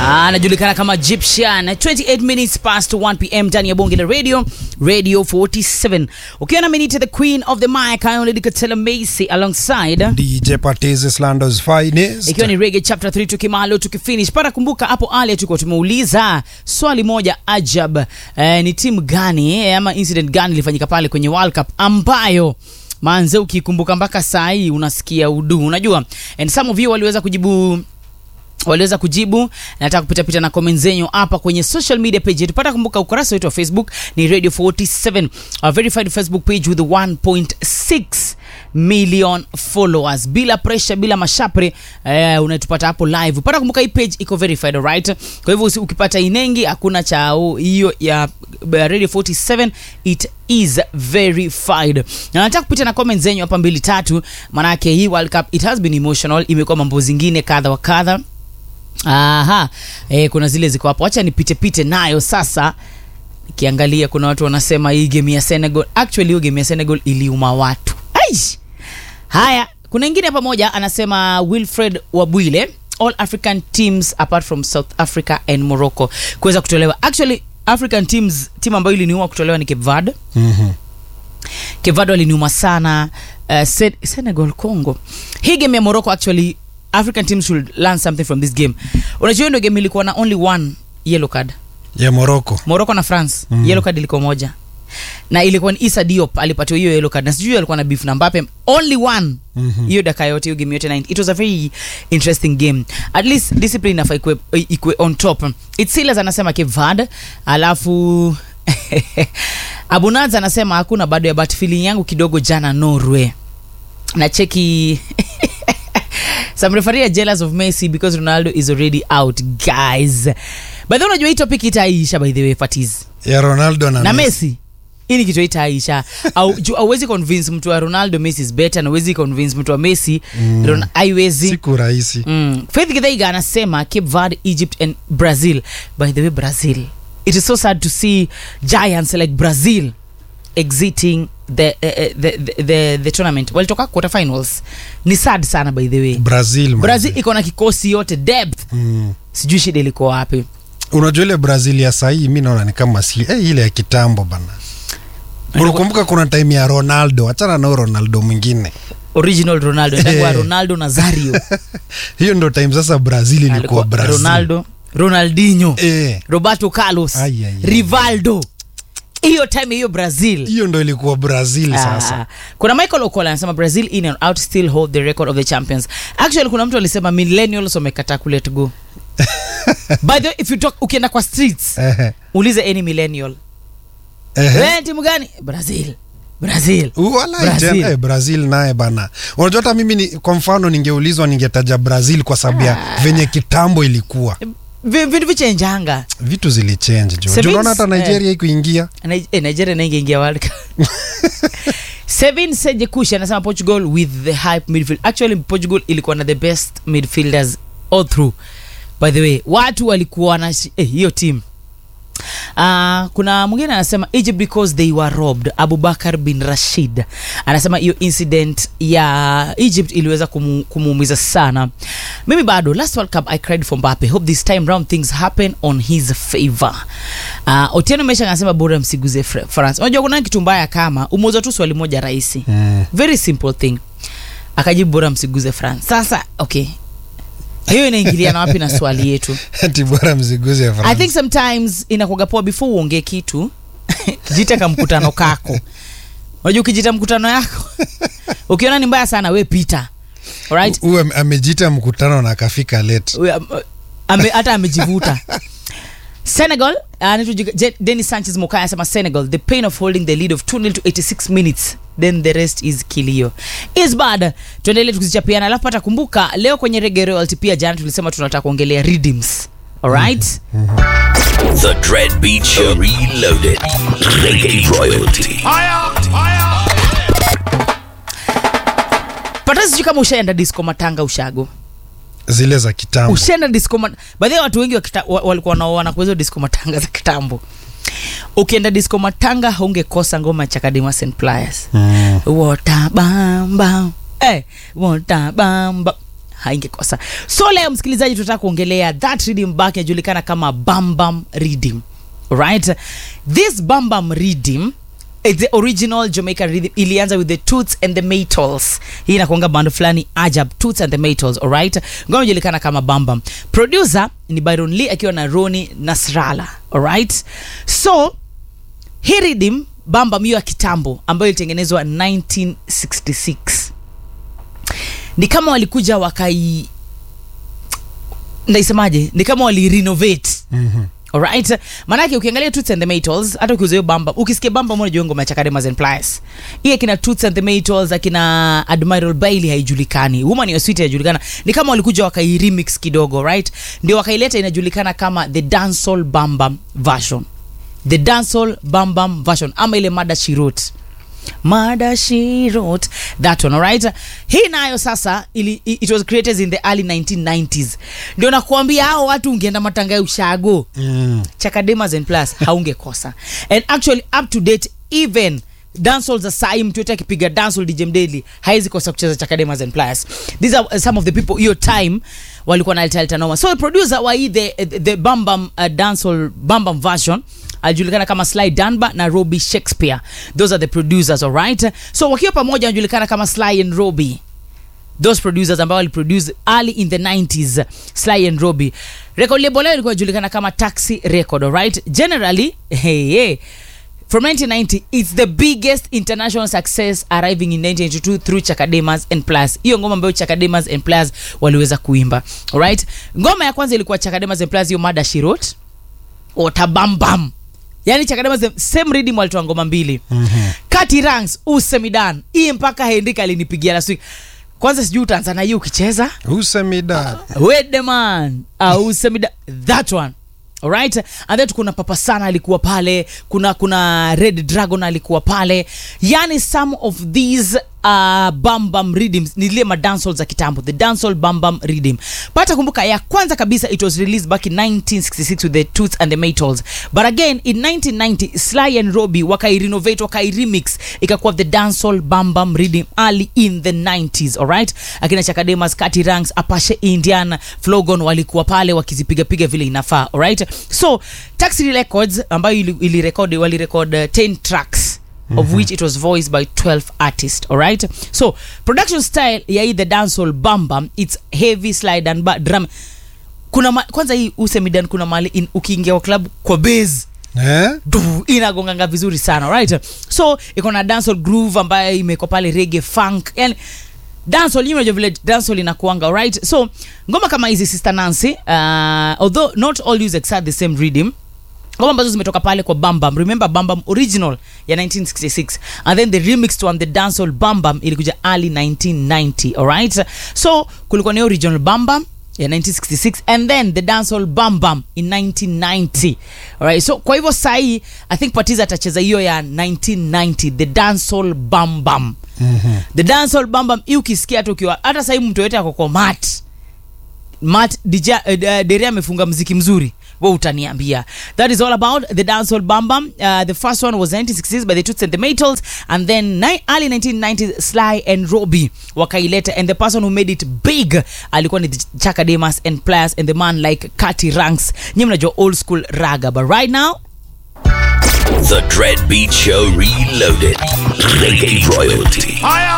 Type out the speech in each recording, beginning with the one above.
anajulikana kama Egyptian 28 minutes past 1 pm ndani ya bonge la radio radio 47 ukiwa na minute the queen of the mic Ayonle Dikatela Macy alongside DJ Patiz Lando's finest. ikiwa ni rege chapter 3 tukimalo tukifinish para kumbuka hapo ali tulikuwa tumeuliza swali moja ajab eh, ni timu gani eh, ama incident gani ilifanyika pale kwenye world cup ambayo manze ukikumbuka mpaka saa hii unasikia udu unajua and some of you waliweza kujibu waliweza kujibu nataka kupitapita na comment zenyu hapa kwenye social media page yetu pata kumbuka ukurasa wetu wa facebook ni radio 47 a verified facebook page with 1.6 million followers bila pressure bila mashapre eh, unatupata hapo live pata kumbuka hii page iko verified alright kwa hivyo usi- ukipata inengi hakuna cha u- hiyo ya ya radio 47 it is verified na nataka kupita na comment zenyu hapa mbili tatu manake hii world cup it has been emotional imekuwa mambo zingine kadha wa kadha aha e, kuna zile ziko hapo wacha nipite pite nayo sasa nikiangalia kuna watu wanasema hii game ya senegal actually hiyo game ya senegal iliuma watu Aish! haya kuna ingine pamoja anasema wilfred wabwile all african teams apart from south africa and morocco kuweza kutolewa actually african teams timu ambayo iliniuma kutolewa ni cape verde Mhm. kevado aliniuma sana uh, Sen- senegal congo hii game ya morocco actually african teams should learn something from this game unajua hiyo ndio game ilikuwa na only one yellow card Ya Morocco. morocco na france Mhm. yellow card ilikuwa moja na ilikuwa ni isa diop alipatiwa hiyo yellow card na sijui alikuwa na beef na mbape only one Mhm. hiyo daka yote hiyo game yote 9 it was a very interesting game at least discipline inafaa ikwe, ikwe on top itsilas anasema Cape Verde alafu abunaz anasema hakuna bado ya but feeling yangu kidogo jana norway na cheki some referee are jealous of messi because ronaldo is already out guys by the way unajua hii topic itaisha by the way fatiz Ya Ronaldo na, na Messi. messi hii ni kitu itaisha au juu auwezi convince mtu wa ronaldo messi is better na uwezi convince mtu wa messi Mm. Ron- haiwezi Siku rahisi. mm. faith githaiga anasema cape verde egypt and brazil by the way brazil it is so sad to see giants like brazil exiting the, uh, uh, the, the, the, the tournament walitoka quarterfinals ni sad sana by the way Brazil. man. brazil iko na kikosi yote depth Mm. sijui shida ilikuwa wapi Unajua ile Brazil ya sahii mi naona ni kama si eh, ile ya kitambo bana. Unakumbuka kuna time ya Ronaldo, achana na huyo Ronaldo mwingine. original ronaldo Inakuwa ronaldo nazario Hiyo ndo time sasa Brazil ilikuwa Alikuwa Brazil. ronaldo ronaldinho Eh, roberto carlos Ai, ai, ai. rivaldo hiyo time hiyo brazil hiyo ndo ilikuwa Brazil Ah, sasa. kuna michael okola anasema brazil in and out still hold the record of the champions actually kuna mtu alisema millennials wamekataa kulet go by the way if you talk ukienda kwa streets Ehe. ulize any millennial Ehe. wewe timu gani brazil brazil Wala Brazil. Brazil. Eh, Brazil naye bana. Unajua hata mimi ni, kwa mfano ningeulizwa ningetaja Brazil kwa sababu ya venye kitambo ilikuwa. Vi- vitu vichenjanga Vitu zilichange jo. Sevens, Juu Unaona hata Nigeria eh. ikuingia. Ni- eh, nigeria naingeingia world cup Sevin Sejekushi anasema Portugal with the hype midfield. Actually Portugal ilikuwa na the best midfielders all through. By the way, watu walikuwa na shi- eh, hiyo team. Uh, kuna mwingine anasema Egypt because they were robbed. Abubakar bin Rashid anasema hiyo incident ya Egypt iliweza kumu, kumuumiza sana. Mimi bado last World Cup I cried for Mbappe. Hope this time round things happen on his favor. Uh, Otieno Mesha anasema bora msiguze Fr- France. Unajua kuna kitu mbaya kama umeuza tu swali moja rahisi. Mm. Very simple thing. Akajibu bora msiguze France. Sasa okay. Hiyo inaingiliana wapi na swali yetu? Ati bora mziguze I France. think sometimes inakuwaga poa before uongee kitu jita ka mkutano kako unajua ukijita mkutano yako ukiona ni mbaya sana we pita alright Huyu ame- amejita mkutano na akafika late. We, um, ame, hata amejivuta senegal anaitwa Jiga- Je- denis sanchez mokaya anasema senegal the pain of holding the lead of 2 to 86 minutes then the rest is kilio is bad tuendelee tukizichapiana alafu pata kumbuka leo kwenye rege royalty pia jana tulisema tunataka kuongelea redeems alright The Dread Beat Show Reloaded. Reggae Royalty. pata sijui kama ushaenda disco matanga ushago Zile za kitambo. ushaenda disco mat- baadhi ya watu wengi wa kita- wa- walikuwa wanaoana kwa hizo disco matanga za kitambo ukienda disco matanga haungekosa ngoma ya chakadima st pliers Mm. watabamba eh, watabamba haingekosa so leo msikilizaji tunataka kuongelea that rhythm back inajulikana kama bambam rhythm right this bambam rhythm eh, the original jamaican rhythm ilianza with the toots and the maytals hii inakuanga bando fulani ajab toots and the maytals alright ngoma inajulikana kama bambam producer ni byron lee akiwa na roni nasrala alright so hii rhythm bambam hiyo ya kitambo ambayo ilitengenezwa 1966 ni kama walikuja wakai ndaisemaje ni kama walirenovate Mhm. alright maanake ukiangalia toots and the maytals hata ukiuza hiyo bamba ukisikia bamba mona jua ngoma ya chakademas and plies hii akina toots and the maytals akina admiral bailey haijulikani woman your sweet haijulikana ni kama walikuja wakairemix kidogo right ndio wakaileta inajulikana kama the dancehall bambam version the dancehall bambam version ama ile mada she wrote mada she wrote that one alright hii nayo sasa ili, it was created in the early 1990s ndio nakuambia hao watu ungeenda matanga ya ushago Mm. chakademas and plus haungekosa and actually up to date even dancehall za sai mtu yote akipiga dancehall dj mdeli haizi kosa kucheza chakademas and plus these are some of the people hiyo time walikuwa nalitalita noma so the producer wa hii the, the, the bambam uh, dancehall bambam version alijulikana kama sly danba na roby shakespeare those are the producers alright so wakiwa pamoja wanajulikana kama sly and roby those producers ambao waliproduce early in the 90s sly and roby record label yao ilikuwa inajulikana kama taxi record alright generally hey, hey, from 1990 it's the biggest international success arriving in 1982 through chakademas and plus hiyo ngoma ambayo chakademas and plus waliweza kuimba alright ngoma ya kwanza ilikuwa chakademas and plus hiyo mada shirot otabambam yani chakademas the same rhythm walitoa ngoma mbili mm-hmm. kati ranks usemidan hii mpaka hendrik alinipigia last week kwanza sijui utaanza na hiyo ukicheza usemida wedeman ausemida that one alright and then kuna papa sana alikuwa pale kuna kuna red dragon alikuwa pale yani some of these uh, bambam rhythms ni zile madancehall za kitambo the dancehall bambam rhythm pata kumbuka ya kwanza kabisa it was released back in 1966 with the toots and the maytals but again in 1990 sly and roby wakairenovate wakairemix ikakuwa the dancehall bambam rhythm early in the 90s alright akina chakademas kati ranks apashe indian flogon walikuwa pale wakizipigapiga vile inafaa alright so taxi records ambayo ili, ili record, wali record uh, 10 tracks of which it was voiced by 12 artists alright so production style ya hii the dancehall bamba it's heavy slide and ba- drum kuna ma, kwanza hii usemidan kuna mali in, ukiingia kwa club kwa base eh? du inagonganga vizuri sana right so iko na dancehall groove ambayo imeko pale rege funk yani dancehall you know vile dancehall inakuanga right so ngoma kama hizi sister Nancy uh, although not all use exact the same rhythm ngoma ambazo zimetoka pale kwa bambam remember bambam original ya 1966 and then the remixed one the dancehall bambam ilikuja early 1990 alright so kulikuwa na hiyo original bambam ya 1966 and then the dancehall bambam in 1990 alright so kwa hivyo sahii i think patiza atacheza hiyo ya 1990 the dancehall bambam mm-hmm. the dancehall bambam hii ukisikia hata ukiwa hata sahii mtu yoyote ako kwa mat mat dija, uh, deria amefunga mziki mzuri we utaniambia that is all about the dancehall bambam uh, the first one was 1960s by the toots and the maytals and then ni- early 1990s sly and roby wakaileta and the person who made it big alikuwa ni the chakademas and players and the man like kati ranks nyi mnajua old school raga but right now The Dread Beat Show Reloaded. Reggae Royalty.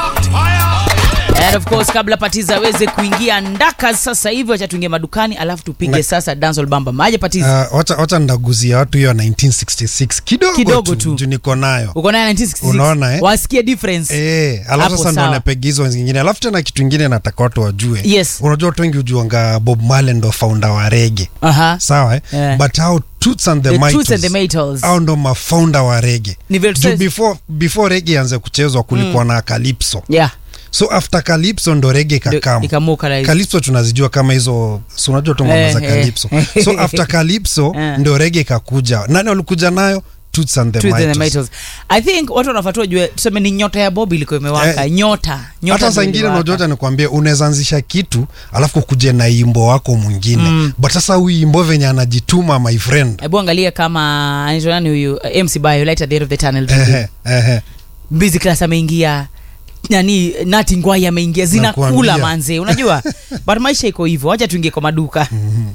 and of course kabla patiza aweze kuingia ndaka sasa hivi wacha tuingie madukani alafu tupige Na- sasa dancehall bambam aje patiza Uh, wacha, wacha ndaguzia watu hiyo 1966 kidogo, Kidogo tu, tu. juu niko nayo uko naye 1966 Unaona, eh? wasikie difference Eh, Hapo alafu sasa ndo sawa. napega hizo zingine alafu tena kitu ingine nataka watu wajue Yes. unajua watu wengi hujuanga bob Marley ndo founder wa rege aha sawa eh? Yeah. but how toots and the, The Maytals, Toots and the Maytals. au ndo mafounder wa rege Ni vile Juu tuseme- before, before rege anze kuchezwa kulikuwa na calypso yeah so after calypso ndo rege Ndio kakam ikamuka like calypso tunazijua kama hizo si unajua tu ngoma Eh, za eh. calypso so after calypso Eh. ndo rege kakuja nani walikuja nayo toots and the Toots and the Maytals. Maytals. i think watu wanafatua jue tuseme ni nyota ya bob ilikuwa imewaka Eh, nyota nyota hata ndio saa ingine iliwaka. unajoja nikwambia unaweza anzisha kitu alafu kuje na imbo wako mwingine mm. but sasa huyu imbo venye anajituma my friend hebu angalia kama anaitwa nani huyu uh, mc bio light at the end of the tunnel ehe, ehe. busy class ameingia nani nati ngwai ameingia zinakula Nakuambia. manze unajua but maisha iko hivyo wacha tuingie kwa maduka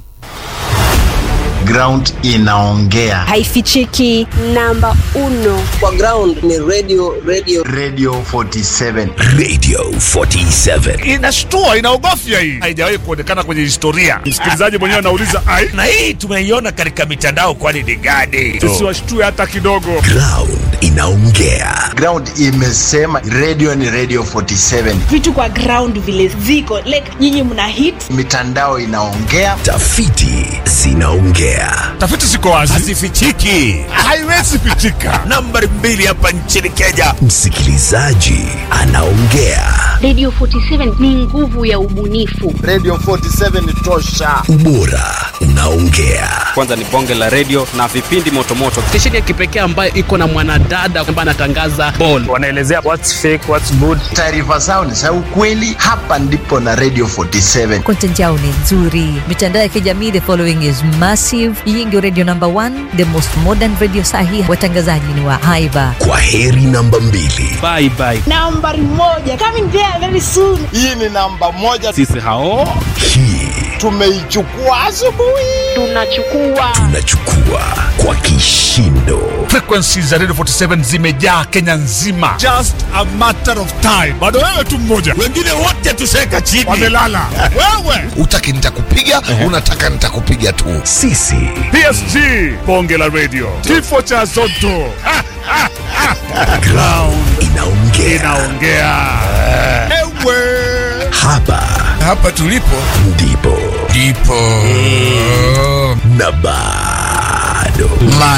ground inaongea haifichiki namba uno kwa ground ni radio radio radio 47 Radio 47. inashtua inaogofya hii haijawahi kuonekana kwenye historia msikilizaji mwenyewe anauliza ai Na hii tumeiona katika mitandao kwani ni gani? sisi washtue hata kidogo Ground inaongea. ground imesema radio ni radio 47 vitu kwa ground vile ziko like nyinyi mna hit mitandao inaongea Tafiti zinaongea. tafiti ziko wazi Hazifichiki. haiwezi pitika Nambari mbili hapa nchini Kenya. Msikilizaji anaongea. Radio 47 ni nguvu ya ubunifu. radio 47 ni tosha Ubora unaongea. kwanza ni bonge la redio na vipindi motomoto stesheni ya kipekee ambayo iko na mwanadada ambaye anatangaza ball wanaelezea what's fake what's good taarifa zao ni za ukweli hapa ndipo na radio 47 content yao ni nzuri mitandao ya kijamii the following is massive hii ndio radio number one the most modern radio sahi watangazaji ni wa haiba Kwa heri namba mbili. bye bye nambari moja coming there very soon hii ni namba moja sisi hao Hii tumeichukua asubuhi Tunachukua tunachukua kwa kishindo. frequencies za radio 47 zimejaa kenya nzima just a matter of time bado wewe tu mmoja Wengine wote tuseka chini. wamelala wewe utaki nitakupiga unataka nitakupiga tu Sisi psg bonge la radio kifo cha zoto Ha, ha, ha. ground inaongea. inaongea ewe Hapa hapa tulipo ndipo ndipo na bado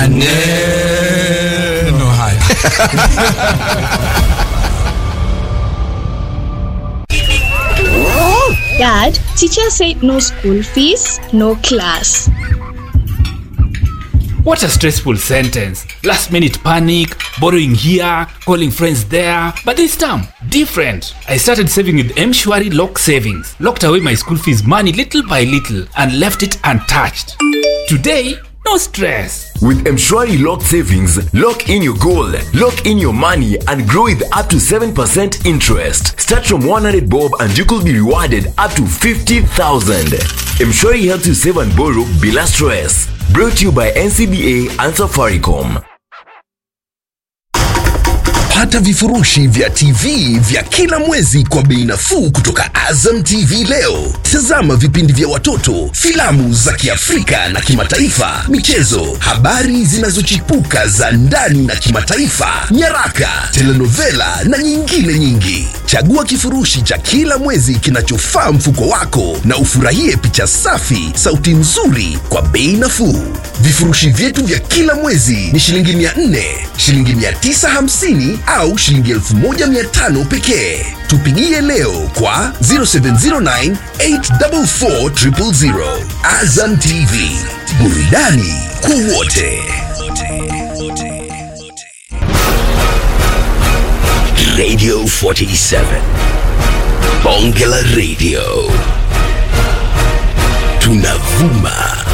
maneno haya dad teacher said no school fees no class what a stressful sentence last minute panic borrowing here calling friends there but this time different i started saving with mshwari lock savings locked away my school fees money little by little and left it untouched today no stress with mshwari lock savings lock in your goal lock in your money and grow with up to 7% interest start from 100 bob and you could be rewarded up to 50000 mshwari helps you save and borrow bila stress brought to you by ncba and safaricom pata vifurushi vya TV vya kila mwezi kwa bei nafuu kutoka Azam TV leo. Tazama vipindi vya watoto, filamu za Kiafrika na kimataifa, michezo, habari zinazochipuka za ndani na kimataifa, nyaraka, telenovela na nyingine nyingi. Chagua kifurushi cha kila mwezi kinachofaa mfuko wako na ufurahie picha safi, sauti nzuri kwa bei nafuu. Vifurushi vyetu vya kila mwezi ni shilingi 400, shilingi 950 au shilingi 1500 pekee. Tupigie leo kwa 0709 844 000. Azam TV, burudani kwa wote. Radio 47 Bonge la Radio tunavuma